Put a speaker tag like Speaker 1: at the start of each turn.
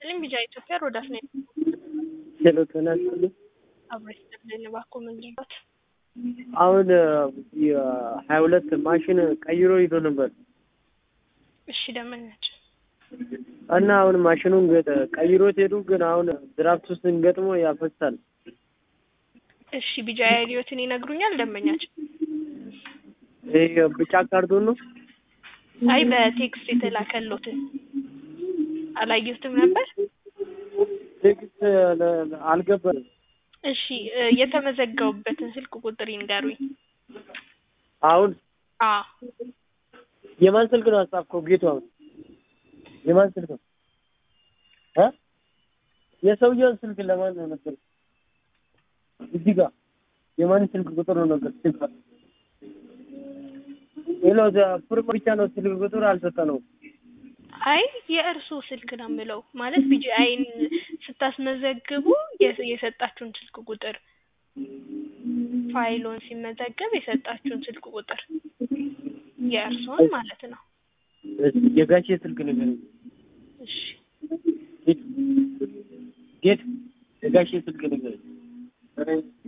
Speaker 1: ይስጥልኝ ቢጃ ኢትዮጵያ ሮዳስ ነኝ።
Speaker 2: ሄሎ ጤና ይስጥልኝ።
Speaker 1: አብሮ ይስጥልኝ እባክዎ ምን ልርዳዎት?
Speaker 2: አሁን የሀያ ሁለት ማሽን ቀይሮ ሂዶ ነበር
Speaker 1: እሺ ደመኛችን
Speaker 2: እና አሁን ማሽኑን ገ- ቀይሮት ሄዱ። ግን አሁን ድራፍት ውስጥ እንገጥሞ ያፈሳል።
Speaker 1: እሺ ቢጃ አይዲዮትን ይነግሩኛል ደንበኛችን?
Speaker 2: ይሄ ብጫ ካርቶን ነው።
Speaker 1: አይ በቴክስት የተላከሎትን አላየሁትም ነበር።
Speaker 2: ቴክስት ለ- ለ- አልገባንም።
Speaker 1: እሺ እ የተመዘገቡበትን ስልክ ቁጥር ይንገሩኝ።
Speaker 2: አሁን
Speaker 1: አ
Speaker 2: የማን ስልክ ነው አጻፍከው? ጌቱ አሁን የማን ስልክ ነው እ የሰውየውን ስልክ ለማን ነው ነበር? እዚህ ጋር የማን ስልክ ቁጥር ነው ነበር? ስልክ ሄሎ ፕሮሞ ብቻ ነው ስልክ ቁጥር አልሰጠነውም።
Speaker 1: አይ የእርስዎ ስልክ ነው የምለው ማለት ቢጂአይን ስታስመዘግቡ የስ- የሰጣችሁን ስልክ ቁጥር ፋይሎን ሲመዘገብ የሰጣችሁን ስልክ ቁጥር የእርስዎን ማለት ነው።
Speaker 2: እሺ፣ የጋሼ ስልክ ንገረኝ።
Speaker 1: እሺ
Speaker 2: ጌት ጌት የጋሼ ስልክ ንገረኝ።